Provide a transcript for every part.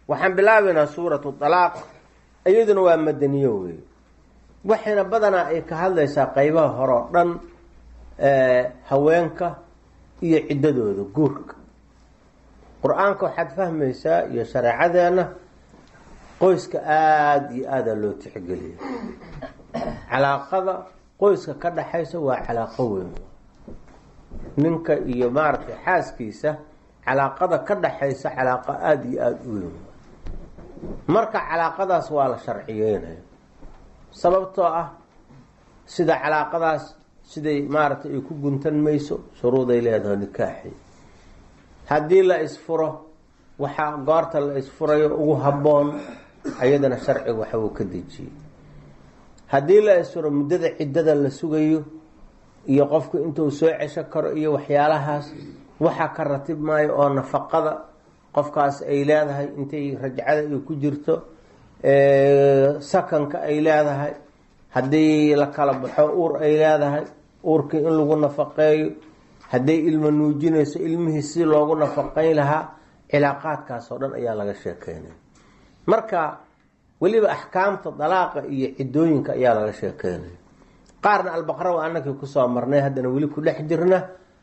waxaan bilaabaynaa suuratu dalaaq iyaduna waa madaniyo wey waxayna badanaa ay ka hadlaysaa qeybaha hore oo dhan haweenka iyo ciddadooda guurka qur-aanka waxaad fahmaysaa iyo shareecadeenna qoyska aada iyo aada loo tixgeliya calaaqada qoyska ka dhaxaysa waa calaaqo weyn ninka iyo maaragtay xaaskiisa calaaqada ka dhaxaysa calaaqo aada iyo aada u weyn marka calaaqadaas waa la sharciyeynaya sababtoo ah sida calaaqadaas siday maaragtay ay ku guntan mayso shuruuday leedahay nikaaxi haddii la isfuro waxaa goorta la isfurayo ugu habboon ayadana sharciga waxa uu ka dejiyey haddii la isfuro muddada ciddada la sugayo iyo qofku intuu soo cesho karo iyo waxyaalahaas waxaa ka ratib maayo oo nafaqada qofkaas ay leedahay intay rajcada ay ku jirto sakanka ay leedahay haddii la kala baxo uur ay leedahay uurkii in lagu nafaqeeyo hadday ilmo nuujinayso ilmihii si loogu nafaqayn lahaa cilaaqaadkaas oo dhan ayaa laga sheekeynaya marka weliba axkaamta dalaaqa iyo ciddooyinka ayaa laga sheekeynaya qaarna albaqra waa anakii kusoo marnay haddana weli ku dhex jirna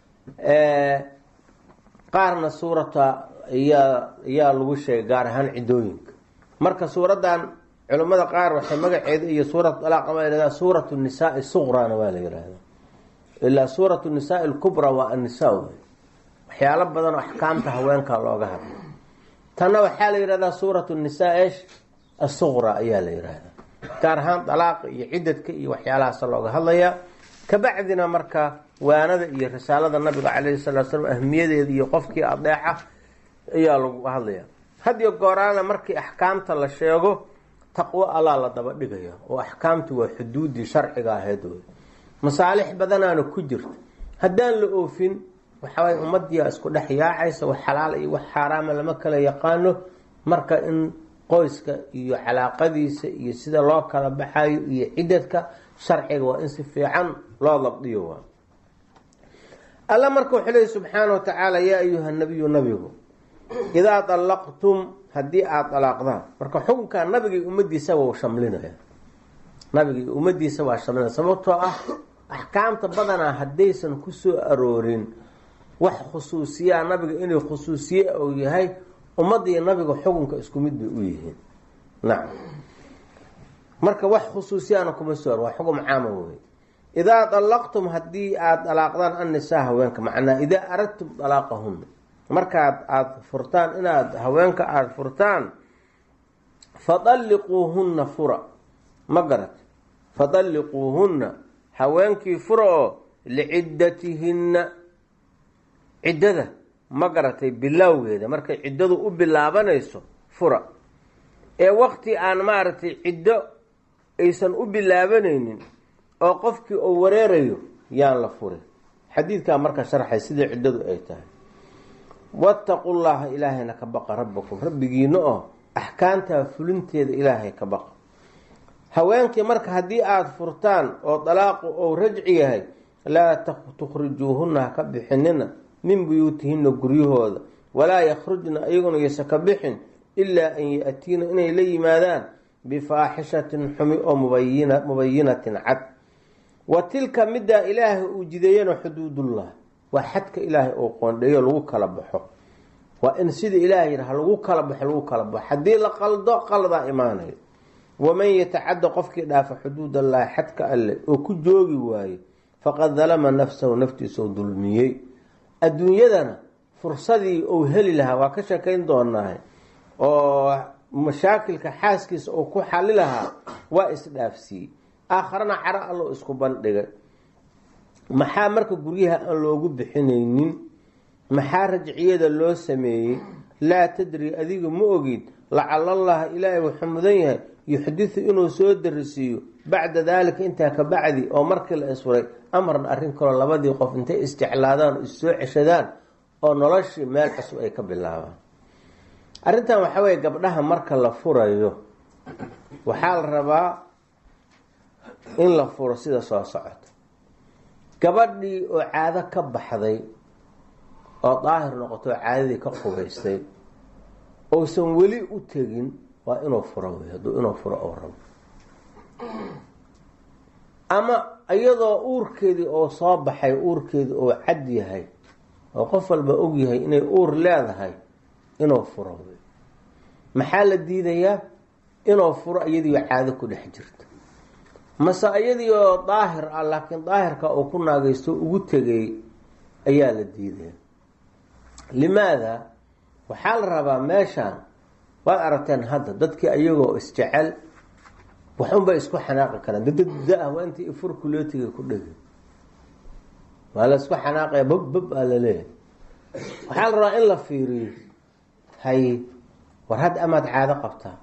qaarna suurata ayaa ayaa lagu sheegay gaar ahaan ciddooyinka marka suuraddan culimmada qaar waxay magaceeda iyo suurat dalaaq waa yihahdaa suuratu nisaai suqrana waa la yihahdaa ilaa suuratu nisaai lkubra waa annisaa wey waxyaalo badan oo axkaamta haweenka looga hadlay tanna waxaa la yihahdaa suuratu nisaa esh asuqra ayaa la yihahdaa gaar ahaan dalaaqa iyo ciddadka iyo waxyaalahaas looga hadlayaa kabacdina marka waanada iyo risaalada nabiga calayhi salatu slam ahmiyadeeda iyo qofkii adeeca ayaa lagu hadlaya hadiyo gooraana markii axkaamta la sheego taqwo allaa la daba dhigaya oo axkaamtu waa xuduudii sharciga ahayd wey masaalix badanaana ku jirta haddaan la oofin waxaway ummadiia isku dhex yaacaysa wax xalaal iyo wax xaaraama lama kala yaqaano marka in qoyska iyo calaaqadiisa iyo sida loo kala baxayo iyo ciddadka sharciga waa in si fiican loo dabdiyo waa alla marka wuxuu leeyi subxaana wa tacaala yaa ayuha nabiyu nabigu idaa dalaqtum haddii aada dalaaqdaan marka xukunkaa nabiga iyo ummadiisa waa shamlinaya nabiga iyo ummadiisa waa shamlinaya sababtoo ah axkaamta badanaa haddaysan kusoo aroorin wax khusuusiyaa nabiga inay khusuusiye uu yahay ummadda iyo nabiga xukunka isku mid bay u yihiin nacam marka wax khusuusiyaana kuma soo ar waa xukun caama wey idaa dalaqtum haddii aada dalaaqdaan annisaa haweenka macnaa idaa aradtum dalaaqahunna markaad aada furtaan inaad haweenka aada furtaan fadalliquuhunna fura ma garat fadalliquuhunna haweenkii fura oo liciddatihinna ciddada ma garatay bilowgeeda markay ciddadu u bilaabanayso fura ee waqti aan maaragtay ciddo aysan u bilaabanaynin oo qofkii uu wareerayo yaan la furin xadiidkaa marka sharxay sidai ciddadu ay tahay wattaqu llaha ilaahayna ka baqa rabbakum rabbigiina oo axkaamtaa fulinteeda ilaahay ka baqa haweenkii marka haddii aada furtaan oo dalaaqu ou rajci yahay laa tukhrijuuhunna ha ka bixinina min buyuutihinna guryahooda walaa yakhrujna iyaguna yasa ka bixin ilaa an ya-tiina inay la yimaadaan bifaaxishatin xumi oo mubayina mubayinatin cad wa tilka middaa ilaahay uu jideeyana xuduudullah waa xadka ilaahay uu qoondheeyo lagu kala baxo waa in sida ilahay yidhaha lagu kala baxo lagu kala baxo haddii la qaldo qaldaa imaanayo waman yatacadda qofkii dhaafa xuduud allahi xadka alle oo ku joogi waaye faqad dalama nafsahu naftiisau dulmiyey adduunyadana fursadii uu heli lahaa waa ka sheekayn doonaahay oo mashaakilka xaaskiisa uu ku xali lahaa waa isdhaafsiiyey aakharana caro allo isku bandhigay maxaa marka guryaha aan loogu bixinaynin maxaa rajciyada loo sameeyey laa tadri adiga ma ogid lacalallaha ilaahay wuxuu mudan yahay yuxdisu inuu soo darisiiyo bacda daalika intaa ka bacdi oo markii la isfuray amarna arrin kaloo labadii qof intay isjeclaadaan oo issoo ceshadaan oo noloshii meel cusub ay ka bilaabaan arrintan waxaa weye gabdhaha marka la furayo waxaa la rabaa in la furo sida soo socoto gabadhii oo caado ka baxday oo daahir noqoto oo caadadii ka qubaystay ousan weli u tegin waa inuu furo wey hadduu inuu furo oo rabo ama iyadoo uurkeedii oo soo baxay uurkeedii oo cad yahay oo qof walba og yahay inay uur leedahay inuu furo wey maxaa la diidayaa inuu furo iyadiio caado ku dhex jirto mase iyadii oo daahir ah laakiin daahirka uu ku naagaysto ugu tegay ayaa la diidaya limaada waxaa la rabaa meeshaan waad aragteen hadda dadkii ayagoo isjecel waxunbay isku xanaaqi karaan dadada-ah waa intii ifurkuleetiga ku dhegi waa la isku xanaaqaya bab bab aa la leeyahay waxaa la rabaa in la fiiriyo hay war hadda amaad caado qabtaa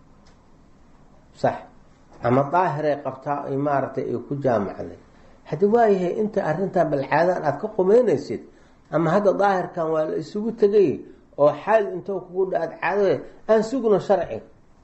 sax ama daahiray qabtaa ay maaragtay ay ku jaamacday haddi waayahay inta arrintan balcaadan aada ka qumeynaysid ama hadda daahirkan waa la isugu tegay oo xaal intoo kugu dha-aad caadada aan sugno sharci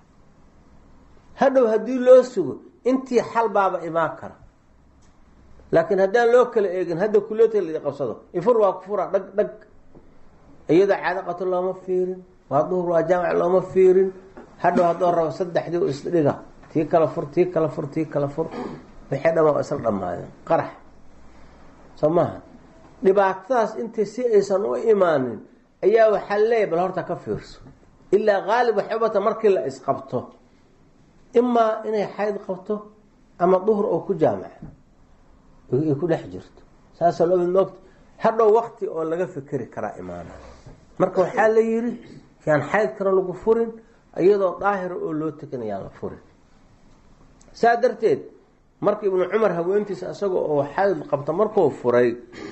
hadhow haddii loo sugo intii xal baaba imaan kara laakiin haddaan loo kala eegin hadda kuleeta la qabsado ifur waa ku fura dhag dhag iyadoo caado qabto looma fiirin waa duhur waa jaamac looma fiirin hadhow haddoo rabo saddexdii u isdhiga tii kala fur tii kala fur tii kala fur wixii dhamaa isla dhamaadeen qarax soo maaha dhibaatadaas intii si aysan u imaanin ayaa waxaa leeyahy bal horta ka fiirso ilaa qaalib waxubata markii la isqabto imaa inay xayd qabto ama duhur oo ku jaamaca ay ku dhex jirto saasoo loo mid moogta hadhow wakti oo laga fikeri karaa imaana marka waxaa la yidhi yaan xaydkana lagu furin iyadoo daahira oo loo tegan yaan la furin saa darteed marka ibnu cumar haweentiisa isaga oo xayd qabta markuu furay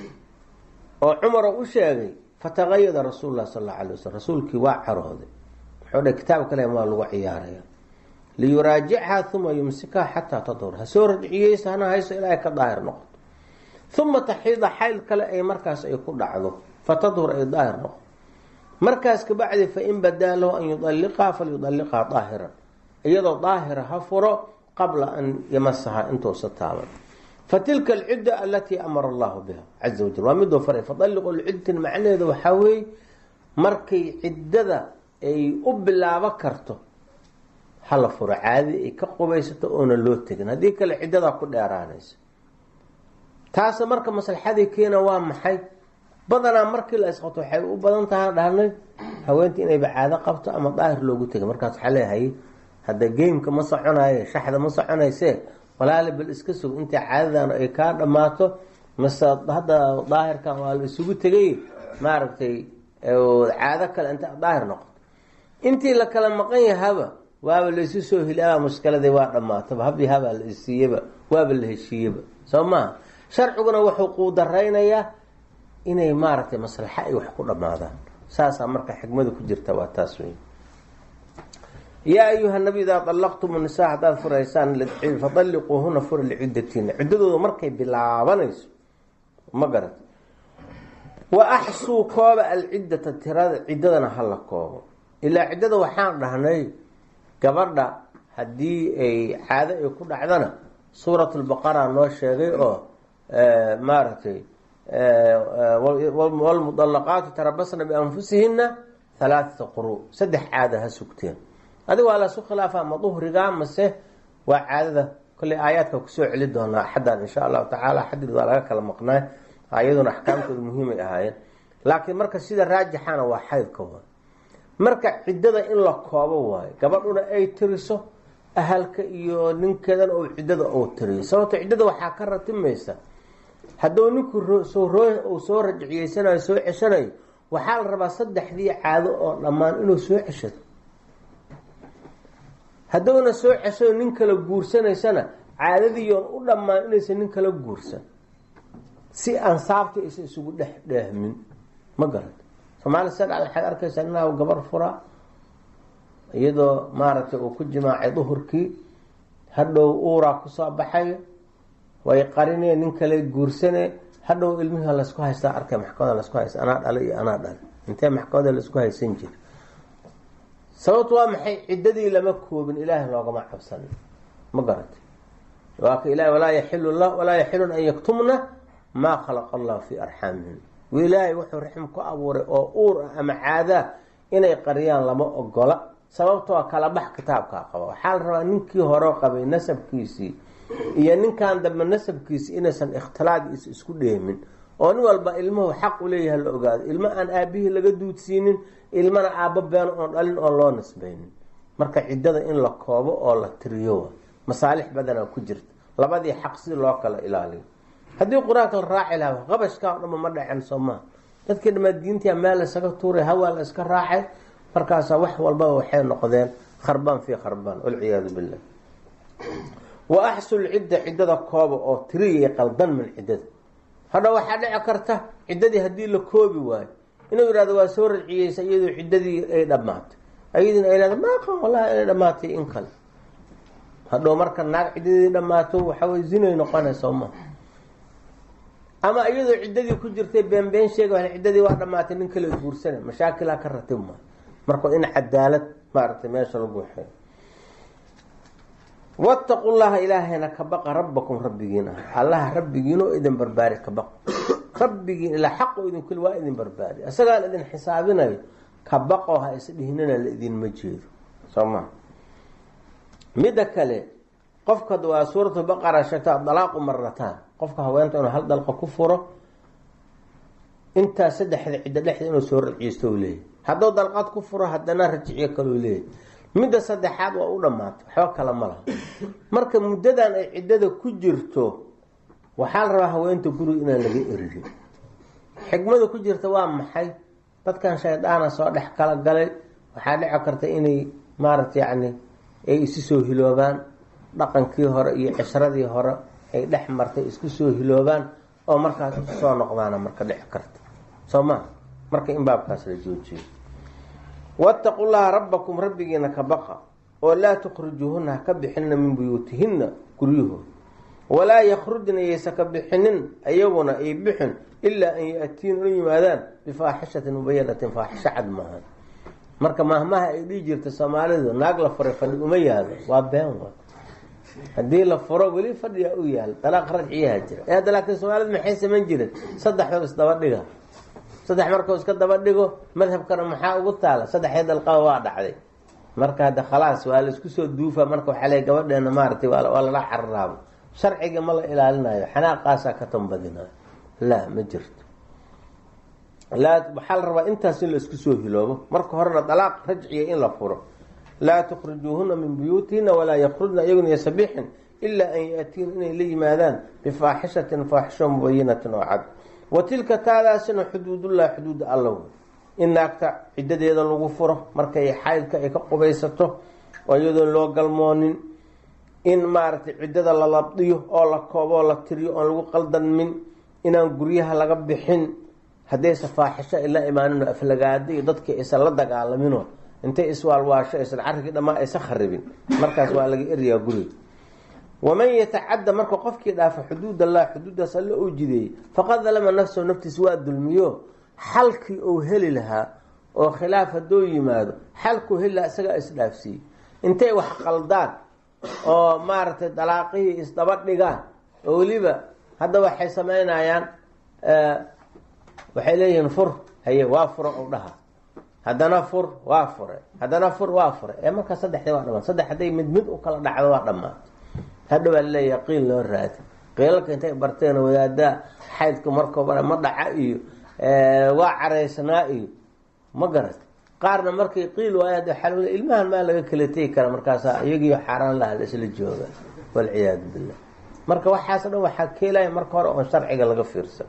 oo cumar oo u sheegay fataqayada rasuul lah sal alla alay waslm rasuulkii waa carooday wuxuu dha kitaab kale maa lagu ciyaaraya liyuraajichaa uma yumsikaha xataa tadhur ha soo radciyeysa hana hayso ilaahay ka daahir noqoto uma taxiida xayl kale ay markaas ay ku dhacdo fatadhur ay daahir noqoto markaas kabacdi fain badaa lahu an yudalliqaa falyudalliqhaa daahiran iyadoo daahira ha furo qabla an yamasaha intuusa taaban fatilka alcidda alatii amara allahu biha caza wajal waa miduu faray fadalliqu lciddatin macnaheeda waxaa weeye markay ciddada ay u bilaabo karto hala furo caadi ay ka qubaysato oona loo tegin haddii kale ciddadaa ku dheeraanaysa taasa marka maslaxadii keena waa maxay badanaa markii la isqabto waxay u badan tahay dhahnay haweentii inayba caado qabto ama daahir loogu tegay markaas waxaa leeyahay hadda geymka ma soconaye shaxda ma soconayse walaali bal iska sug intii caadadan ay kaa dhammaato mase hadda daahirkan waa la isugu tegay maaragtay caado kale inta daahir noqoto intii la kala maqan yahaba waaba laysu soo hilaaba mushkiladii waa dhammaataba habii habaa la isiiyeba waaba la heshiiyeba soo maha sharciguna wuxuu quudaraynayaa inay maaragtay maslaxa ay wax ku dhammaadaan saasaa marka xikmada ku jirta waa taas wey yaa ayuha nabi idaa allaqtum nisaa haddaad furaysaan fadalliquuhuna fura liciddatiina ciddadooda markay bilaabanayso ma garat wa axsuu kooba alciddata tirada ciddadana hala koobo ilaa ciddada waxaan dhahnay gabadha haddii ay caado ay ku dhacdana suurat lbaqara noo sheegay oo maaragtay wlmudallaqaatu tarabasna bianfusihina halaaata quru saddex caada ha sugteen adiga waa lasu khilaafa ma duhriga mase waa caadada kolley aayaadka kusoo celi doonaa axaddan insha allahu tacaala xadid waa laga kala maqnaay ayaduna axkaamtooda muhiimay ahaayeen laakiin marka sida raajixana waa xaydka waay marka ciddada in la koobo waayo gabadhuna ay tiriso ahalka iyo ninkeedana oo ciddada uu tiriyo sababto ciddada waxaa ka ratimaysa hadduu ninku uu soo rajiciyeysanayo soo ceshanayo waxaa la rabaa saddexdii caado oo dhammaan inuu soo ceshado hadduuna soo ceshayo nin kala guursanaysana caadadiiyoon u dhammaan inaysan nin kala guursan si ansaabta aysan isugu dhex dheehmin ma garata soomaali sadha waxaad arkaysaa inaa gabar fura iyadoo maaragtay uu ku jimaacay duhurkii hadhow uuraa kusoo baxayo way qarineen nin kale guursane hadhow ilmihii laysku haystaa arkay maxkamada laysku haysta anaa dhalay iyo anaa dhalay intee maxkamada laysku haysan jira sababtu waa maxay ciddadii lama koobin ilaahay loogama cabsan ma garatay waa ka ilahi walaa yaxilu la walaa yaxilun an yaktumna maa khalaqa allahu fii arxaamihim ilaahay wuxuu raxim ku abuuray oo uur ah ama caadaa inay qariyaan lama ogola sababtoo kala bax kitaabkaa qaba waxaa la rabaa ninkii hore qabay nasabkiisii iyo ninkan dambe nasabkiisii inaysan ikhtilaadiisa isku dheemin oo nin walba ilmuhu xaq u leeyahay la ogaado ilmo aan aabihii laga duudsiinin ilmana aabbo beeno oon dhalin oon loo nisbaynin marka ciddada in la koobo oo la tiriyo masaalix badanaa ku jirta labadii xaq si loo kala ilaaliyo haddii qur-aanka la raaci lahaa qabashkaa o dhanba ma dhacen soo maha dadkii dhamaa diintia meel laysaga tuuray hawaa la iska raacay markaasaa wax walbaba waxay noqdeen kharbaan fii kharbaan walciyaadu billah wa axsul cidda ciddada kooba oo tiriyay qaldan min ciddada hadha waxaa dhici karta ciddadii haddii la koobi waayo inuu yihahdo waa soo rajciyeysa iyadoo ciddadii ay dhammaatay ayadiina ay lahda maaqan wallahi inay dhammaatay in kale hadhow marka naag ciddadii dhammaato waxaway zinay noqonaysa ma ama iyadoo ciddadii ku jirtay beenbeen sheega ciddadii waa dhamaatay nin kale guursana mashaakilaa ka ratib ma marka in cadaalad maaragtay meesha lagu waxeeyo wattaqu llaha ilaahayna ka baqa rabbakum rabbigiin ah allaha rabbigiin oo idin barbaari ka baq rabbigiin ilaa xaq oo idin kuli waa idin barbaari isagaan idin xisaabinayo ka baqoo ha isdhihinana la idinma jeedo soo maa midda kale qofka waa suuratu baqara sheegta dalaaqu marataan qofka haweenta inuu hal dalqa ku furo intaa saddexda ciddo dhexda inuu soo rajiysto u leeyahy hadduu dalqad ku furo haddana rajiciyo kaleu leeyahy midda saddexaad waa u dhammaatay waxba kale ma laha marka muddadan ay ciddada ku jirto waxaa la rabaa haweenta guriga inaan laga eriyo xikmada ku jirta waa maxay dadkan shaydaana soo dhex kala galay waxaa dhici karta inay maaragta yacni ay isu soo hiloobaan dhaqankii hore iyo cishradii hore ay dhex martay isku soo hiloobaan oo markaas isu soo noqdaana marka dhici karta soo maa marka in baabkaas la joojiyo wattaqu llaha rabbakum rabbigiina ka baqa oo laa tukhrijuuhuna ha ka bixinna min buyuutihinna guryahooda walaa yakhrujna yaysa ka bixinin ayaguna ay bixin ilaa an ya-tiin u yimaadaan bifaaxishatin mubayanatin faaxisho cad maahan marka mahmaha ay dhihi jirta soomaalidu naag la furay fadhi uma yaalo waa been wa haddii la furo weli fadhiyaa u yaal dalaaq rajciyaha jira ee hadda laakiin soomaalidu maxay samayn jireen saddexdoo isdaba dhiga saddex markuu iska daba dhigo madhabkana maxaa ugu taala saddexdii dalqaba waa dhacday marka hadda khalaas waa la isku soo duufa marka waxaa le gabadheena maaratay waa lala cararaabo sharciga ma la ilaalinayo xanaaqaasaa ka tambadinayo laa ma jirto laa waxaa la rabaa intaas in la isku soo hiloobo marka horena dalaaq rajciya in la furo laa tukhrijuuhuna min buyuutihina walaa yakhrujna iyaguna yasabixin ilaa an yatiin inay la yimaadaan bifaaxishatin faaxisho mubayinatin oo cad wa tilka taadaasina xuduudullahi xuduuda allow in naagta ciddadeeda lagu furo markay xaydka ay ka qubaysato oo iyadoon loo galmoonin in maaragtay ciddada la labdiyo oo la kooboo la tiriyo oon lagu qaldanmin inaan guryaha laga bixin haddaysa faaxisho ay la imaanin aflagaada iyo dadkii aysan la dagaalaminoo intay iswaalwaasho aysan carrigii dhammaa aysan kharibin markaas waa laga eryaa guriga waman yatacadda marka qofkii dhaafa xuduud allah xuduuddaas alla uu jideeyey faqad dalama nafsahu naftiisa waa dulmiyo xalkii uu heli lahaa oo khilaaf hadduu yimaado xalkuu heli lahaa isagaa isdhaafsiiyey intay wax qaldaan oo maaragtay dalaaqihii isdaba dhigaan oo weliba hadda waxay sameynayaan waxay leeyihiin fur haye waa furo u dhaha haddana fur waa fure haddana fur waa fure ee markaa saddexdii waa dhamaan saddex hadday mid mid u kala dhacdo waa dhammaato hadha waa laleeyaha qiil loo raadi qiilalka intay barteen wadaada xaydka markooba ma dhaca iyo waa caraysnaa iyo ma garat qaarna markay qiil waaya waaa ilmahan maa laga kala tegi kara markaasa iyagiio xaaraan laha la isla jooga walciyaadu billah marka waxaas dhan waxaa keelaya marka hore oon sharciga laga fiirsan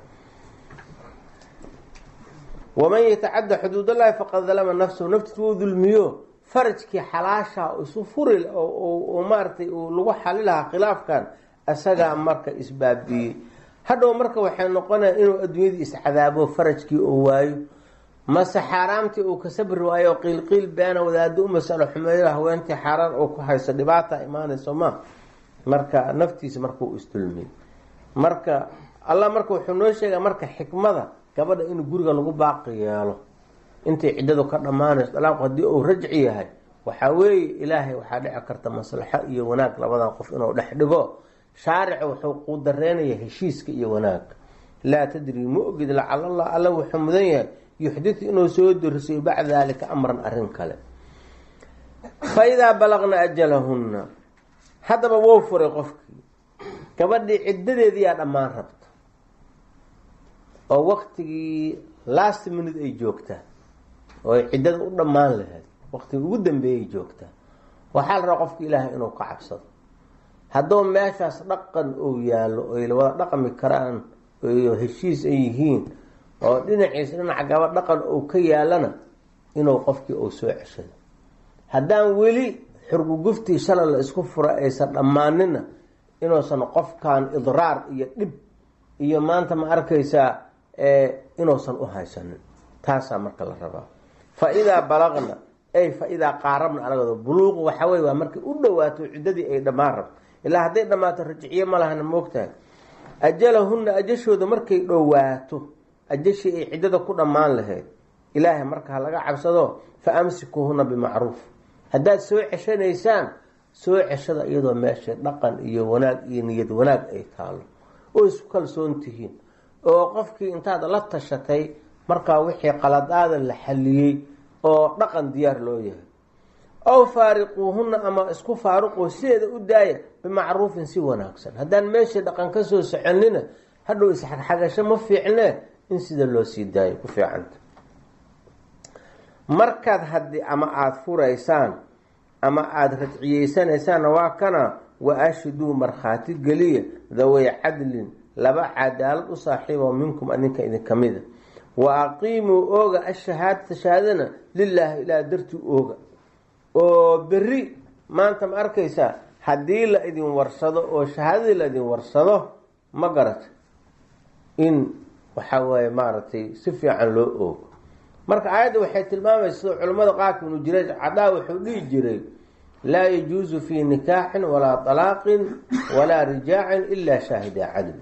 waman yatacadda xuduudallahi faqad dalama nafsahu naftiis wuu dulmiyo farajkii xalaasha isu furi maaratay lagu xali lahaa khilaafkan isagaa marka isbaabiyey hadhow marka waxay noqonaya inuu adduunyadii iscadaabo farajkii oo waayo mase xaaraamtii uu ka sabri waayo oo qiilqiil beena wadaado u masalo xumeeyo haweentii xaaraan uu ku hayso dhibaata imaanayso ma marka naftiisa markuu isdulmiyey marka allah marka wuxuu noo sheegaa marka xikmada gabadha in guriga lagu baaqi yeelo intay ciddadu ka dhammaanayso dalaaqu haddii uu rajci yahay waxaa weeye ilaahay waxaa dhici karta maslaxo iyo wanaag labadan qof inuu dhex dhigo shaarica wuxuu quudareynaya heshiiska iyo wanaagga laa tadri ma ogid lacalallah alla wuxuu mudan yahay yuxditu inuu soo dorisayo bacda daalika amran arrin kale fa idaa balaqna ajalahunna haddaba wou furay qofkii gabadhii ciddadeedii yaa dhammaan rabta oo waktigii last minute ay joogtaa oo ay ciddada u dhammaan lahayd waktigii ugu dambeeyay joogtaa waxaa la rabaa qofka ilaahay inuu ka cabsado hadduu meeshaas dhaqan uu yaallo oy wada dhaqmi karaan o heshiis ay yihiin oo dhinaciisa dhinaca gabadh dhaqan uu ka yaalana inuu qofkii uu soo ceshado haddaan weli xurguguftii shalay la isku fura aysan dhammaanina inuusan qofkan idraar iyo dhib iyo maanta ma arkaysaa inuusan u haysanin taasaa marka la rabaa fa idaa balaqna ay fa idaa qaarabna anagado buluuqu waxa wey waa markay u dhawaato ciddadii ay dhammaan rabto ilaa hadday dhammaato rajiciye ma lahana moogtahay ajalahunna ajashooda markay dhowaato ajashii ay ciddada ku dhammaan lahayd ilaahay marka ha laga cabsado fa amsikuhuna bimacruuf haddaad soo ceshanaysaan soo ceshada iyadoo meesha dhaqan iyo wanaag iyo niyad wanaag ay taalo oo isku kalsoon tihiin oo qofkii intaad la tashatay markaa wixii qaladaada la xaliyey oo dhaqan diyaar loo yahay aw faariquuhunna ama isku faaruqoo sideeda u daaya bimacruufin si wanaagsan haddaan meeshii dhaqan ka soo soconina hadhow isxagxagasho ma fiicne in sida loo sii daayo ku fiicanta markaad haddii ama aada furaysaan ama aada rajciyeysanaysaan waa kana wa ashiduu markhaati geliya daway cadlin laba cadaalad u saaxiibo minkum adinka idinka mida wa aqiimuu ooga ashahaadata shahaadana lilaahi ilaa dartii ooga oo berri maanta ma arkaysaa haddii la idin warsado oo shahaadadii la idin warsado ma garata in waxa waaye maaragtay si fiican loo oogo marka aayadda waxay tilmaamaysa sida culimmada qaarka ibnu jiraaj cadaa wuxuu dhihi jiray laa yajuusu fii nikaaxin walaa talaaqin walaa rijaacin ilaa shaahida cadl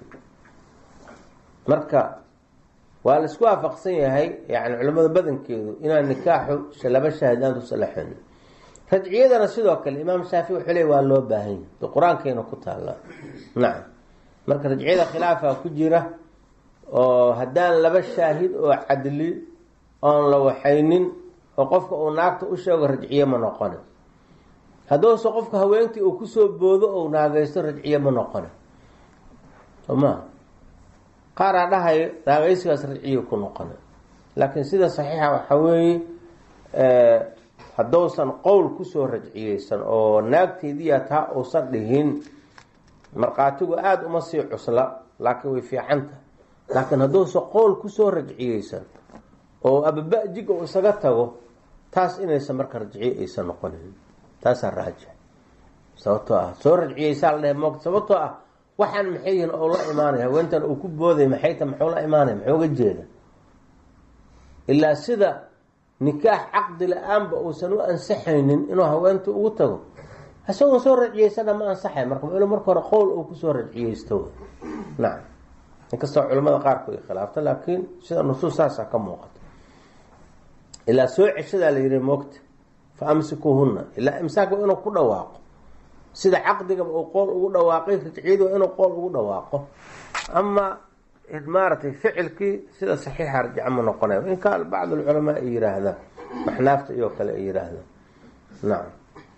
marka waa la isku waafaqsan yahay yani culimmada badankeedu inaan nikaaxu laba shaahid aan tusalaxin rajciyadana sidoo kale imaam shaafici wuxuu leey waa loo baahan yahy de qur-aankeena ku taalla nacam marka rajciyada khilaafa ku jira oo haddaan laba shaahid oo cadli oon la waxaynin oo qofka uu naagta u sheego rajciye ma noqone hadduuse qofka haweentii uu kusoo boodo ou naagaysto rajciye ma noqone soma qaaraa dhahayo naagaysigaas rajciye ku noqone laakiin sida saxiixa waxaa weeye hadduusan qowl kusoo rajciyeysan oo naagteediya taa uusan dhihin markhaatigu aada uma sii cusla laakiin way fiicanta laakiin hadduusan qowl kusoo rajciyeysan oo ababa-jiga uu isaga tago taas inaysan marka rajciye aysan noqonin taasaa raajix sababtoo ah soo rajciyeysaa la dhahe moogta sababtoo ah waxaan maxay yihin oo la imaanaya haweentan uu ku booday maxayta muxuu la imaanaya muxuu ga jeeda ilaa sida nikaax caqdi la-aanba uusan u ansaxaynin inuu haweenta ugu tago isagoon soo rajciyeysana ma ansaxay marka inu marka hore qowl uu kusoo rajciyeysto nacam inkastoo culamada qaarku ay khilaafta laakiin sida nusuus saasaa ka muuqata ilaa soo ceshadaa la yihi moogta fa amsikuuhunna ilaa imsaak waa inuu ku dhawaaqo sida caqdigaba uu qool ugu dhawaaqay rajciyadu waa inuu qool ugu dhawaaqo ama maaratay ficilkii sida saxiixa rajca ma noqonayo in kaan bacd alculamaa ay yihaahdaan maxnaafta iyo kale ay yihaahdaan nacam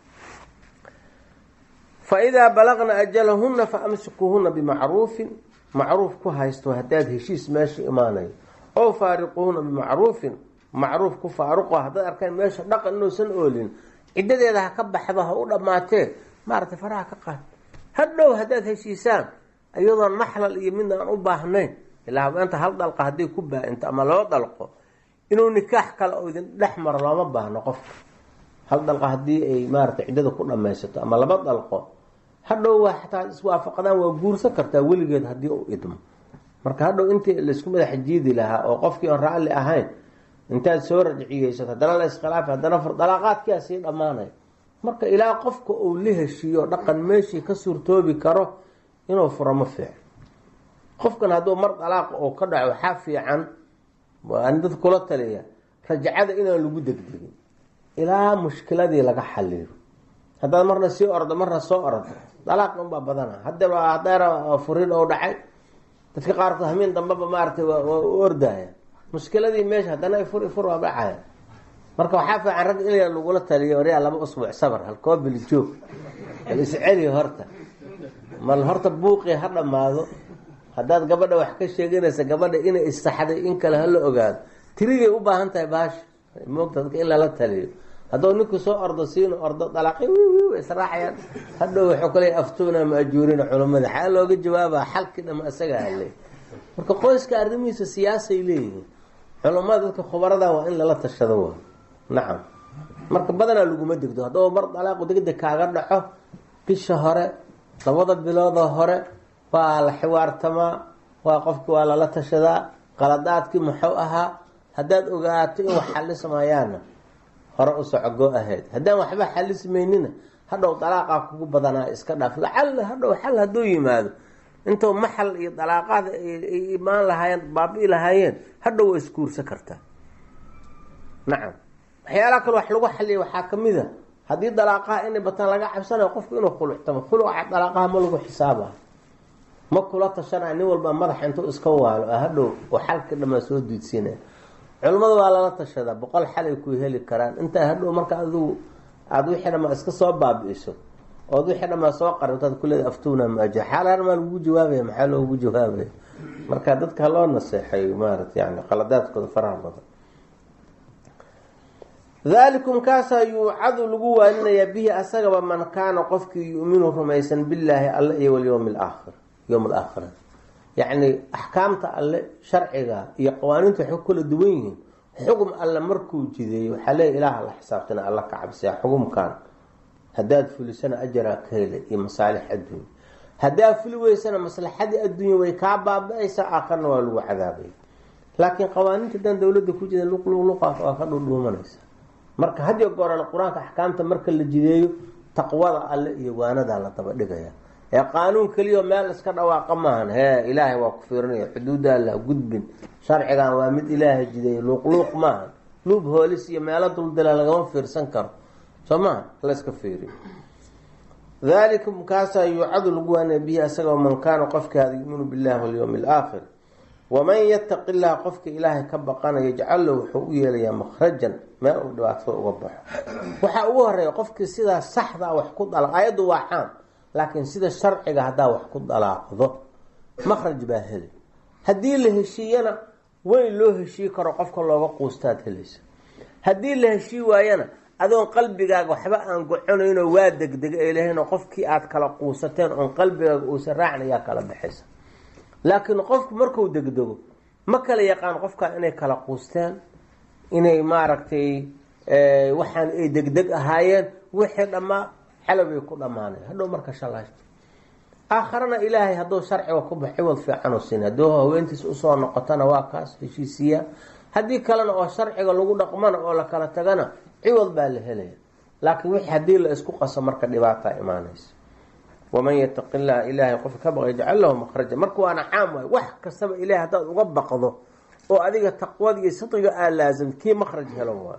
fa idaa balagna ajalahunna fa amsikuuhunna bimacruufin macruuf ku haysto haddaad heshiis meesha imaanayo oo faariquuhuna bimacruufin macruuf ku faaruqo haddaad arkaan meesha dhaqan inuusan oolin ciddadeeda ha ka baxdo ha u dhammaatee maaratay faraha ka qaad hadhow haddaad heshiisaan iyadoon maxlal iyo midna aan u baahnayn ilaa habeenta hal dalqa hadday ku baa-into ama loo dalqo inuu nikaax kale oo idin dhex maro looma baahno qofka hal dalqa haddii ay maaratay ciddada ku dhamaysato ama laba dalqo hadhow waa xataa iswaafaqdaan waa guursan kartaa weligeed haddii uu idmo marka hadhow intii laysku madaxa jiidi lahaa oo qofkii oon raalli ahayn intaad soo rajciyeysato haddana la iskhilaafi haddana dalaaqaadkiia sii dhammaanay marka ilaa qofka uu la heshiiyo dhaqan meeshii ka suurtoobi karo inuu furo ma fiican qofkan hadduu mar dalaaqa oo ka dhaco waxaa fiican waan dad kula taliya rajacada inaan lagu degdegin ilaa mushkiladii laga xaliyo haddaad marna sii ordo marna soo ordo dalaaq unbaa badana hadda hadeer furin oo dhacay dadka qaarkood hamiin dambeba maaragtay waa u ordaya mushkiladii meesha haddana ifur ifur waa dhacaya marka waxaa fiican rag ilaa lagula taliyo waryaa laba usbuuc sabar halkoo bili joog bal isceli horta mal horta buuqii ha dhammaado haddaad gabadha wax ka sheeganaysa gabadha inay issaxday in kale hala ogaado tirigay u baahan tahay baasha moogta dadka in lala taliyo hadduu ninku soo ordo siino ordo dalaaqi wi israaxayaan hadhow waxuu kale aftuuna maajuurina culammada xaa looga jawaabaa xalkii dhama isaga hale marka qoyska arrimihiisa siyaasay leeyihiin culammada dadka khubarada waa in lala tashado wa nacam marka badanaa laguma degdo hadduu mar dalaaqu degdeg kaaga dhaco bisha hore labada biloodoo hore waa la xiwaartamaa waa qofki waa lala tashadaa qaladaadkii muxuu ahaa haddaad ogaato in wax xalismayaana hore u socogo ahayd haddaan waxba xalismaynina hadhow dalaaqaa kugu badanaa iska dhaaf lacalla hadhow xal hadduu yimaado intuu maxal iyo dalaaqaad ay imaan lahaayeen baabi lahaayeen hadhow waa isguursa kartaa nacam waxyaalaha kale wax lagu xaliya waxaa kamid a haddii dalaaqaha inay bataan laga cabsanayo qofku inuu khuluctamo khuluca dalaaqaha ma lagu xisaaba ma kula tashanaya nin walba madaxa intuu iska waalo a hadhow oo xalka dhamaa soo diidsiinaya culimmada waa lala tashadaa boqol xal ay ku heli karaan intaa hadhow marka adigu aada wixii dhamaa iska soo baabi-iso ood wixii dhamaa soo qarintaad kuleeda aftuuna maaja xaalaan maa lagu jawaabaya maxaa loogu jawaabaya marka dadka haloo naseexayo maarata yani qaladaadkooda faraha badan dalikum kaasaa yuucadu lagu waaninayaa bihi asagaba man kaana qofkii yuminu rumaysan billaahi alle iyo walyowmi alaakhir yowm alaakhira yacni axkaamta alle sharciga iyo qawaaniinta waxay ku kala duwan yihiin xugum alle markuu jideeyo waxaa leeya ilaah la xisaabtana alla ka cabsiya xugumkan haddaad fulisana ajaraa ka hele iyo masaalix adduunya haddaad fuli weysana maslaxadii adduunya way kaa baaba-aysaa aakarna waa lagu cadaabaya laakiin qawaaniinta haddaan dowladda ku jida luqluqluqaas waa ka dhudhuumanaysa marka hadiyo goorale qur-aanka axkaamta marka la jideeyo taqwada alle iyo waanadaa la daba dhigaya ee qaanuun keliya meel iska dhawaaqa maahan hee ilaahay waa ku fiirinaya xuduudda alla gudbin sharcigan waa mid ilaahay jideeyo luuqluuq maahan luub hoolis iyo meelo duldila lagama fiirsan karo soo maha layska fiiriyo dalikum kaasaa yuucadu lagu waanaya bihi asagao man kaana qofkii hada yuminu billahi walyowmi alaakhir waman yataqi llaha qofka ilaahay ka baqanaya yajcal lahu wuxuu u yeelayaa makhrajan meel uu dhibaatada uga baxo waxaa ugu horeeya qofkii sidaa saxdaa wax ku dala ayaddu waa caam laakiin sida sharciga haddaa wax ku dalaaqdo makhraj baa heli haddii la heshiiyana weyn loo heshii karo qofka looga quustaad helaysa haddii la heshii waayana adoon qalbigaaga waxba aan goconaynoo waa degdega ay lahaynoo qofkii aad kala quusateen oon qalbigaaga uusan raacna yaa kala baxaysa laakiin qofku marku degdego ma kala yaqaan qofkaa inay kala quusteen inay maaragtay waxaan ay degdeg ahaayeen wixii dhammaa xalabay ku dhammaanay hadhow marka shalaashta aakharana ilaahay hadduu sharciga ku bax ciwad fiican u siin hadduu haweentiis usoo noqotona waa kaas heshiisiyaa haddii kalena oo sharciga lagu dhaqmana oo la kala tagana ciwad baa la helaya laakiin wixii haddii la isku qaso marka dhibaataa imaanaysa waman yataqi llaha ilaahay qofka ka baqay yajcal lahu makhraja marka waana caam waay wax kastaba ilahay haddaad uga baqdo oo adiga taqwada iyo sidqiga aa laazam kii makhraj helo waa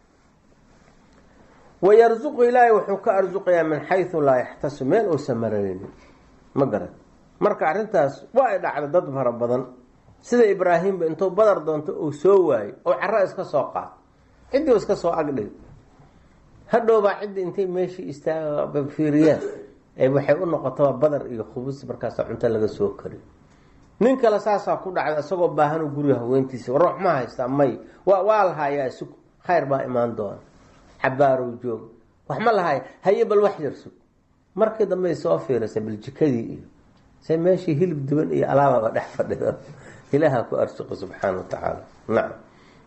wayarzuqu ilaahay wuxuu ka arsuqayaa min xaysu laa yaxtasib meel uusan marareynin ma garan marka arrintaas waa ay dhacda dad fara badan sida ibraahimba intuu badar doonto uu soo waayo oo caro iska soo qaad ciddii u iska soo agdhig hadhowbaa ciddii intay meeshii istaafiiriyaan waxay u noqotaba badar iyo khubus markaasa cunto laga soo kariyo nin kale saasaa ku dhacda isagoo baahanu guriga haweentiisa ruux ma haystaa may wa waa lahaayaa sug khayr baa imaan doona xabaarow joog wax ma lahaya haye bal wax yar sug markii dambe soo fiirisa bal jikadii iyo se meeshii hilib duban iyo alaababa dhex fadhida ilaaha ku arsuqi subxaana wa tacaala nacam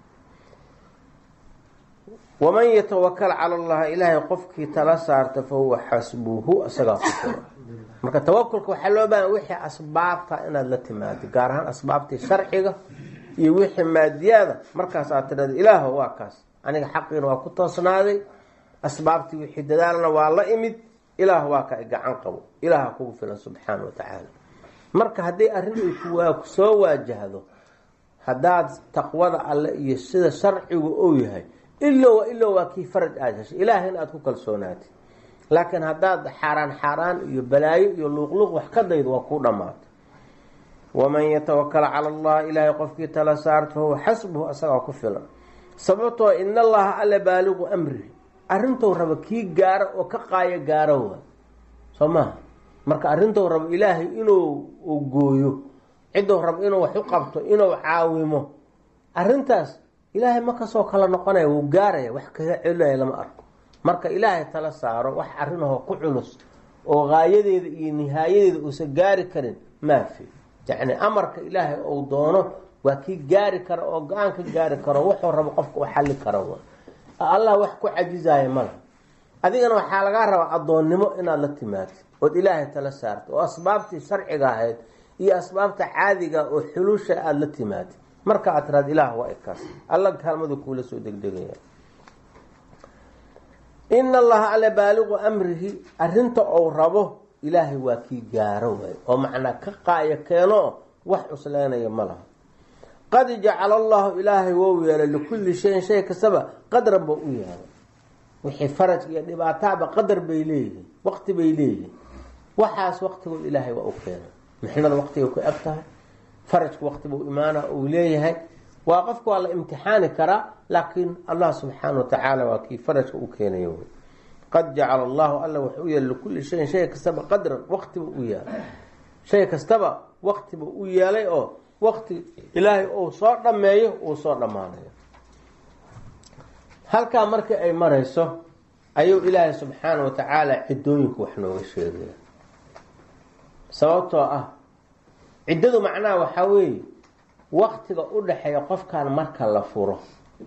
waman yatawakal cala allahi ilaahay qofkii tala saarta fa huwa xasbuhu isagaa ku fura marka tawakulka waxaa loo baahanya wixii asbaabta inaad la timaado gaar ahaan asbaabtii sharciga iyo wixii maadiyaada markaas aad tidhahda ilaaho waa kaas aniga xaqiina waa ku toosnaaday asbaabtii wixii dadaalna waa la imid ilaah waa ka gacan qabo ilaaha kugu filan subxaana wa tacaala marka haddii arrin ay ku soo waajahdo haddaad taqwada alle iyo sida sharcigu ou yahay ilo ilo waa kii faraj aada heshay ilaahayna aada ku kalsoonaatay laakiin haddaad xaaraan xaaraan iyo balaayo iyo luuqluuq wax ka daydo waa kuu dhammaatay waman yatawakal cala allah ilaahay qofkii tala saarto huwa xasbuhu asagaa ku filan sababtoo in allaha alla baaliqu amrihi arrintou raba kii gaaro oo ka qaayo gaaro waa soo maha marka arrintou rabo ilaahay inuu gooyo ciddou rabo inuu wax u qabto inuu caawimo arrintaas ilaahay ma kasoo kala noqonaya wuu gaaraya wax kaga celinaya lama arko marka ilaahay tala saaro wax arrinahoo ku culus oo gaayadeeda iyo nihaayadeeda uusan gaari karin maafi yacni amarka ilaahay ou doono waa kii gaari kara oo go-aan ka gaari karo wuxuu rabo qofka u xalli karo allah wax ku cajizaayo malaha adigana waxaa lagaa rabaa addoonnimo inaad la timaado ood ilaahay tala saarto oo asbaabtii sharciga ahayd iyo asbaabta caadiga oo xulusha aada la timaado marka aad tiraad ilaah waa ikaas alla kaalmadu kuula soo degdegaya ina allaha alla baaliqu amrihi arrinta ou rabo ilaahay waa kii gaaro waay oo macnaa ka qaaya keeno wax cusleenaya ma laha qad jacala allahu ilaahay wou yeelay likulli shayin shay kastaba qadran ba u yeelay wixii faraj iyo dhibaataaba qadar bay leeyihiin waqti bay leeyihiin waxaas waqtigood ilaahay waa u keenay mixnada waqtigay ku eg tahay farajku waqtibuu imaana uu leeyahay waa qofka waa la imtixaani karaa laakiin allah subxaana wa tacaala waa kii farajka u keenayo wy qad jacala allahu alla wuxuu u yeelay likulli shayin shay kastaba qadran waqtibuu u yeelay shay kastaba waqtibuu u yeelay oo waqti ilaahay uu soo dhammeeyo uu soo dhammaanayo halkaa markii ay marayso ayuu ilaahay subxaana wa tacaala ciddooyinku wax nooga sheegaya sababtoo ah ciddadu macnaha waxaa weeye waktiga u dhaxeeya qofkan marka la furo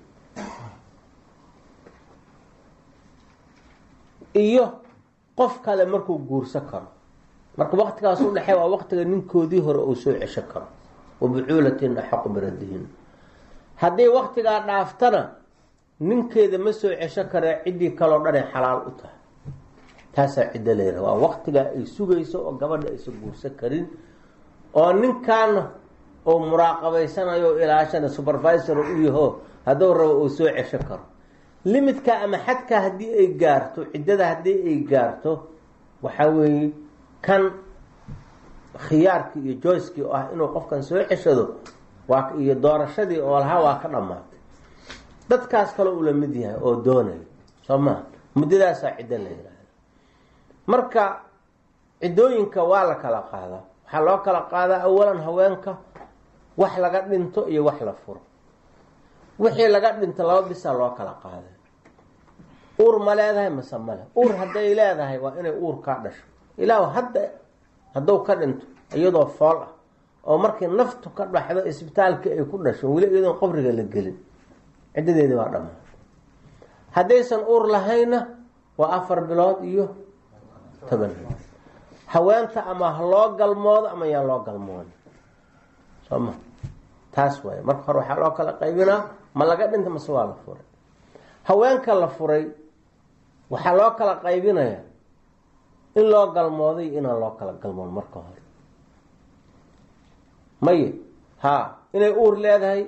iyo qof kale markuu guurso karo marka waktigaas u dhexeeya waa waktiga ninkoodii hore uu soo cesho karo wabucuulatin axaqu biradihin haddii waktigaa dhaaftana ninkeeda ma soo cesho karee ciddii kaloo dhanay xalaal u tahay taasaa ciddo leedaha waa waktigaa ay sugayso oo gabadha aysan guursan karin oo ninkaana oo muraaqabaysanayo o ilaashana supervisor u yaho hadduu rabo uu soo cesho karo limidka ama xadka haddii ay gaarto ciddada haddii ay gaarto waxaa weeye kan khiyaarkii iyo joyskii oo ah inuu qofkan soo ceshado waa iyo doorashadii oo lahaa waa ka dhammaatay dadkaas kale uu la mid yahay oo doonayo soo maa muddadaasaa ciddo la yihahda marka ciddooyinka waa la kala qaadaa waxaa loo kala qaadaa awalan haweenka wax laga dhinto iyo wax la furo wixii laga dhinto laba bisaa loo kala qaaday uur ma leedahay mase male uur hadday leedahay waa inay uur kaa dhasho ilaa hadda hadduu ka dhinto iyadoo fool ah oo markii naftu ka dhaxdo isbitaalkii ay ku dhasho weli iyadoon qabriga la gelin ciddadeedii waa dhammaan haddaysan uur lahayna waa afar bilood iyo toban haweenta ama ha loo galmoodo ama yaan loo galmoodo soo ma taas waay marka hore waxaa loo kala qaybinaa ma laga dhinta mase waa la furay haweenka la furay waxaa loo kala qaybinayaa in loo galmooday inaan loo kala galmoon marka hore maye haa inay uur leedahay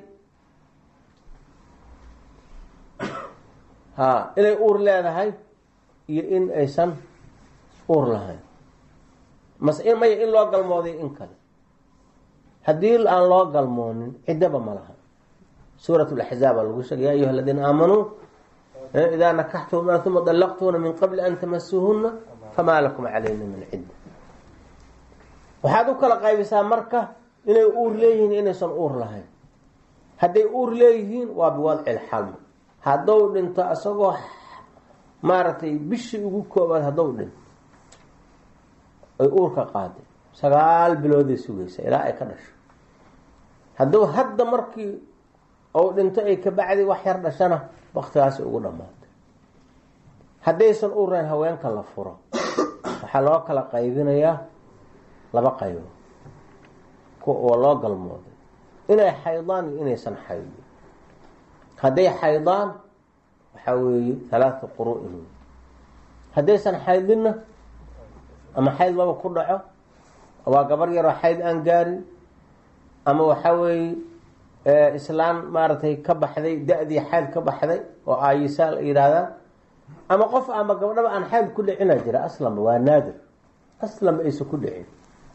haa inay uur leedahay iyo in aysan uur lahayn mase maya in loo galmooday in kale haddii aan loo galmoonin ciddaba ma laha suurat laxzaab aa lagu sheegay ya ayuha aladiina aamanuu idaa nakaxtuhuna uma dalaqtuhuna min qabli an tamasuuhuna famaa lakum calayna min cidda waxaad u kala qaybisaa marka inay uur leeyihiin inaysan uur lahayn hadday uur leeyihiin waa biwadci lxalm haddou dhinto isagoo maaragtay bishii ugu koobaad haddou dhinto ay uurka qaaday sagaal bilooday sugaysa ilaa ay ka dhasho hadduu hadda markii ou dhinto ay ka bacdi wax yar dhashana waktigaasi ugu dhammaatay haddaysan uurayn haweenka la furo waxaa loo kala qaybinayaa laba qaybo oo loo galmooday inay xaydaan iyo inaysan xaydin hadday xaydaan waxaa weeye halaata quru-in haddaysan xaydinna ama xayd laba ku dhaco waa gabar yaroo xayd aan gaarin ama waxaa weeye islaan maaragtay ka baxday da-dii xayd ka baxday oo aayisaal yidhaahdaan ama qof ama gabdhaba aan xayd ku dhicina jira aslanba waa naadir aslanba aysan ku dhicin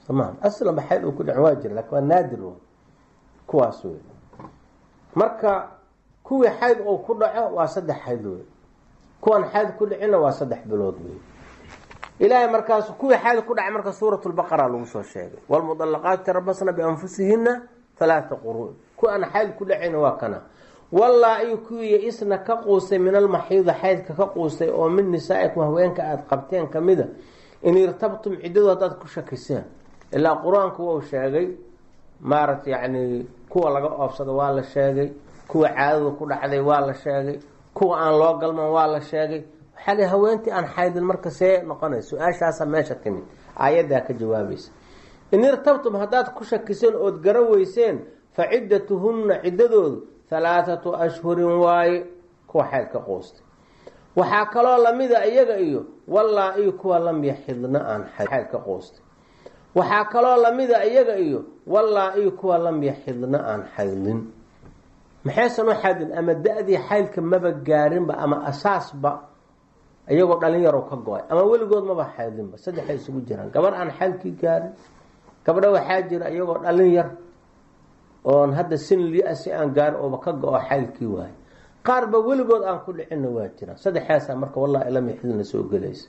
somaa aslanba xayd uu ku dhicin waa jira lakin waa naadir w kuwaas wey marka kuwii xayd uu ku dhaco waa saddex xayd wey kuwan xayd ku dhicina waa saddex bilood wey ilaahay markaasu kuwii xayd ku dhacay marka suurat lbaqara lagu soo sheegay wlmudalaqaati tarabasna bianfusihina halaata quruun ku aan xayd ku dhacayna waa kana wallaa-i kuwii isna ka quustay min almaxiida xaydka ka quustay oo min nisaa'ikum haweenka aada qabteen kamida in irtabtum ciddadu haddaad ku shakiseen ilaa qur-aanku wau sheegay maarata yacni kuwa laga oobsada waa la sheegay kuwa caadada ku dhacday waa la sheegay kuwa aan loo galman waa la sheegay waxaa li haweentii aan xaydin marka see noqonay su-aashaasa meesha timid aayaddaa ka jawaabaysa in irtabtum haddaad ku shakiseen ood gara weyseen fa ciddatuhunna ciddadoodu halaathatu ashhurin waaye kuwa xayd ka quustay waxaa kaloo lamida iyaga iyo wallaa-i kuwa lam yaxidna aan xayd ka quustay waxaa kaloo lamida iyaga iyo wallaa-i kuwa lam yaxidna aan xaydin maxaysan u xaydin ama da-dii xaydka maba gaarinba ama asaasba iyagoo dhalinyaro ka go-ay ama weligood maba xaydinba saddexay isugu jiraan gabar aan xaydkii gaarin gabdha waxaa jira iyagoo dhalin yar oon hadda sin li-si aan gaarin ooba ka go-o xaydkii waayo qaarba weligood aan ku dhicinna waa jiraan saddexaasaa marka wallahi lam yaxidna soo gelaysa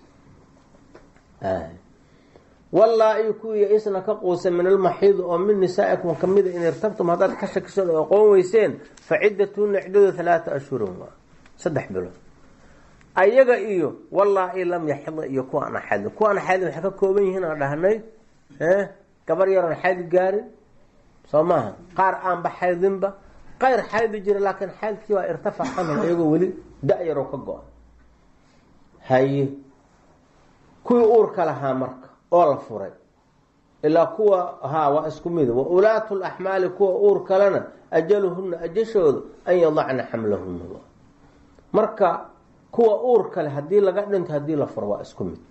wallaa-i kuwii isna ka quusa min almaxiidi oo min nisaa'ikum kamida in irtabtum haddaad ka shakiseen oo aqoon weyseen fa ciddatuhuna ciddadu halaata ashhurin waa saddex bilood ayaga iyo wallaa-i lam yaxida iyo kuwa aan xadin kuwa aan xadin waxay ka kooban yihiin aan dhahnay gabar yaroon xayd gaarin soo maaha qaar aanba xaydinba qayr xaydi jira laakiin xaydkii waa irtafac canhum iyagoo weli da-yaroo ka go-a haye kuwii uurka lahaa marka oo la furay ilaa kuwa haa waa isku mid wa ulaatu laxmaali kuwa uur kalena ajaluhuna ajashooda an yadacna xamlahuna marka kuwa uur kale hadii laga dhinto hadii la furo waa isku mid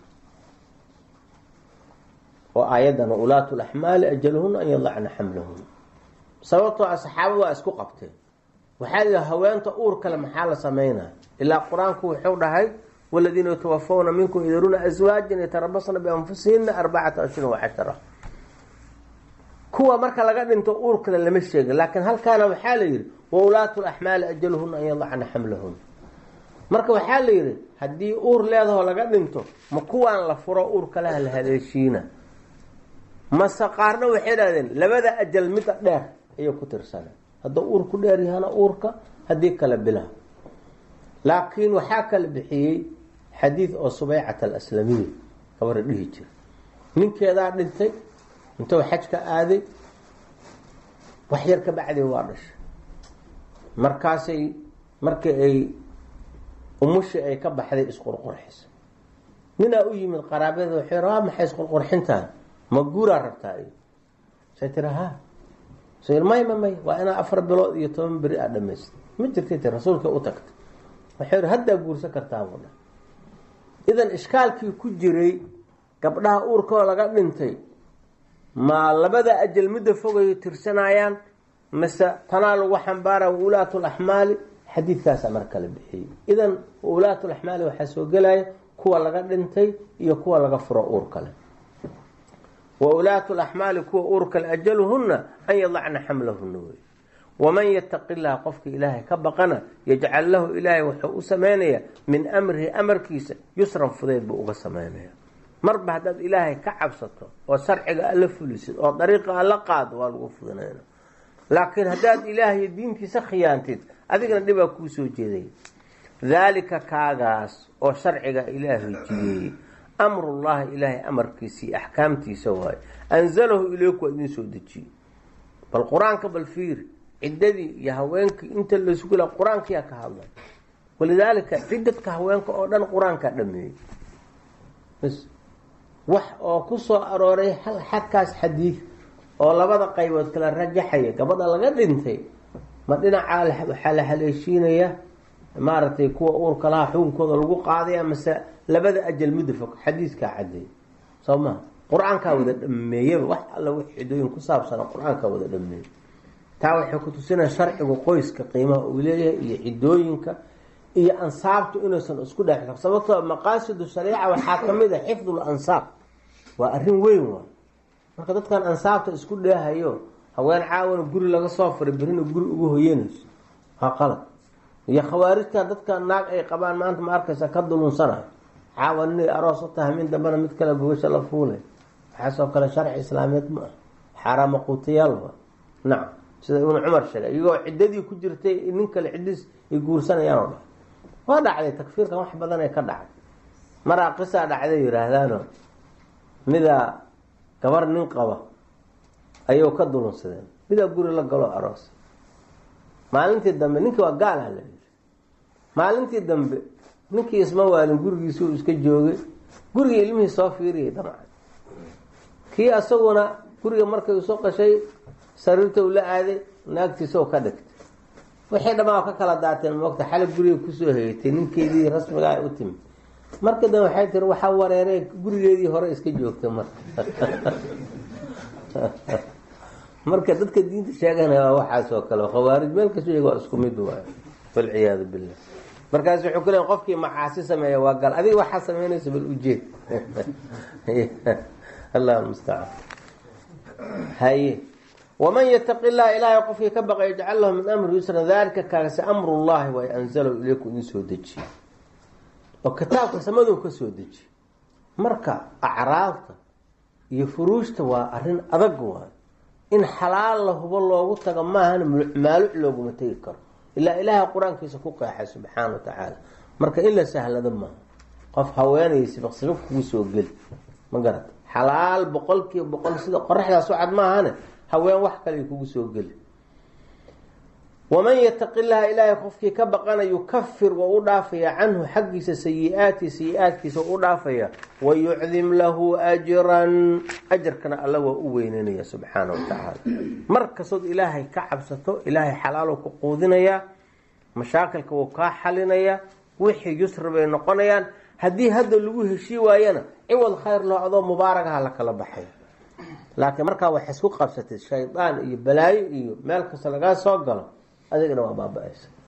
oo aayadana ulaatu laxmaali ajaluhuna an yadacna xamlahuna sababtoo a saxaaba waa isku qabteen waxaa lihi haweenta uur kale maxaa la sameynaya ilaa qur-aanku wuxuu dhahay waladiina yatawafawna minkum ydaruna aswaajan yatarabasna bianfusihina arbacata ashhurin wacashara kuwa marka laga dhinto uur kale lama sheegin laakiin halkaana waxaa la yihi wa ulaatu laxmaali ajaluhuna an yadacna xamlahuna marka waxaa la yihi haddii uur leedahoo laga dhinto ma kuwaan la furo uur kaleha la haleeshiina mase qaarna waxay dhahdeen labada ajal mida dheer ayay ku tirsaneen hadduu uur ku dheer yahana uurka haddii kale bilaha laakiin waxaa kala bixiyey xadiid oo subeycat alaslamiya gabara dhihi jira ninkeedaa dhintay intuu xajka aaday wax yar ka bacdi waa dhashay markaasay markii ay umushii ay ka baxday isqurqurxisa ninaa u yimid qaraabada waxay waa maxay isqurqurxintaan ma guuraa rabtaa iyo say tiri ha say may ma may waa inaa afar bilood iyo toban beri aa dhamaystay ma jirtay ti rasuulka u tagtay waxay ri haddaa guursan kartaa buu dha idan ishkaalkii ku jiray gabdhaha uurkoo laga dhintay ma labada ajal midda fogay tirsanayaan mase tanaa lagu xambaara waulaatu laxmaali xadiidkaasaa mar kala bixiyey idan waulaatu laxmaali waxaa soo gelaya kuwa laga dhintay iyo kuwa laga furo uur kale wa ulaatu laxmaali kuwa uur kale ajaluhuna an yadacna xamlahuna wey waman yataqi llaha qofka ilaahay ka baqana yajcal lahu ilaahay wuxuu u sameynaya min amrihi amarkiisa yusran fudeyd buu uga sameynaya marba haddaad ilaahay ka cabsato oo sharciga alla fulisid oo dariiqa alla qaado waa lagu fudinayna laakiin haddaad ilaahay diintiisa khiyaantid adigana dhibaa kuu soo jeedaya daalika kaagaas oo sharciga ilaahay jideeyey amrullahi ilaahay amarkiisii axkaamtiisa waaye anzalahu ilayku waa idin soo dejiyey bal qur-aanka bal fiiri ciddadii iyo haweenkii inta lasugula qur-aankiyaa ka hadlay walidaalika ciddadka haweenka oo dhan qur-aankaa dhameeyey bs wax oo ku soo arooray hal xagkaas xadiid oo labada qaybood kala rajaxaya gabadha laga dhintay ma dhinacaa waxaa la haleeshiinaya maaragtay kuwa uurka laha xukunkooda lagu qaadaya mase labada ajal midda fog xadiidkaa cadeey soo maha qur-aankaa wada dhameeyaba wax alla wix cidooyin ku saabsana qur-aankaa wada dhameeyey taa waxay ku tusinaya sharcigu qoyska qiimaha uu leeyahay iyo cidooyinka iyo ansaabtu inuusan isku dhex sababtoo maqaasidu shariica waxaa kamid a xifdu lansaab waa arrin weyn waa marka dadkan ansaabta isku dheehayo haween caawana guri laga soo faray berina guri ugu hoyanayso waa qalad iyo khawaarijtan dadka naag ay qabaan maanta ma arkaysa ka dulunsanayo caawa nin aroos u tahay min dambena mid kale gogasha la fuulay waxaasoo kale sharci islaameed ma ah xaaraama quutayaal wa nacam sida ibnu cumar sheegay iyagoo ciddadii ku jirtay nin kale ciddis ay guursanayaan oo dhahay waa dhacday takfiirkan wax badan ee ka dhacay maraa qisaa dhacday yihaahdaan midaa gabar nin qaba ayuu ka dulunsadeen midaa guri la galo aroos maalintii dambe ninkii waa gaal ah la yiri maalintii dambe ninkii isma waalin gurigiisuu iska joogay gurigii ilmihii soo fiiriyay damcan kii asaguna guriga markay usoo qashay sariirta u la aaday naagtiisoo ka dhigtay waxay dhamaa ka kala daateen moogta xalay guriga kusoo heyatay ninkeedii rasmigaa u timid marka dambe waxay tiri waxaa wareeree gurigeedii hore iska joogtay marka marka dadka diinta sheeganaya waa waxaas oo kale khawaarij meel kasta iyaga waa isku mid waayo walciyaadu billah markaas wuxuu ku leeya qofkii macaasi sameeya waa gal adiga waxaa sameynaysa bal ujeed allah mustacaan haye waman yataqi llaha ilaahay qofkii ka baqa yajcal lahu min amri yusra dalika kaasi amru llahi way anzalahu ilayku idin soo dejiye oo kitaabka samaduu ka soo dejiye marka acraabta iyo furuujta waa arrin adag waayo in xalaal la hubo loogu tago maahan maaluc looguma tegi karo ilaa ilaahay qur-aankiisa ku qeexay subxaana wa tacaala marka in la sahlado maaha qof haweenay sibaq sibaq kugu soo geli ma garata xalaal boqol kiiba boqol sida qoraxdaas u cad maahane haween wax kale kugu soo geli waman yataqi llaha ilaahay qofkii ka baqana yukafir waa u dhaafaya canhu xaggiisa sayi-aati sayi-aadkiisa u dhaafaya wayucdim lahu ajran ajarkana alla waa u weyneynaya subxaana wa tacaala mar kastood ilaahay ka cabsato ilaahay xalaalo ku quudinayaa mashaakilka wuu kaa xalinayaa wixii yusri bay noqonayaan haddii hadda lagu heshii waayana ciwad khayr loo adoo mubaaragaha la kala baxay laakiin markaa wax isku qabsatay shaydaan iyo balaayo iyo meel kasta lagaa soo galo adigana waa baaba-aysa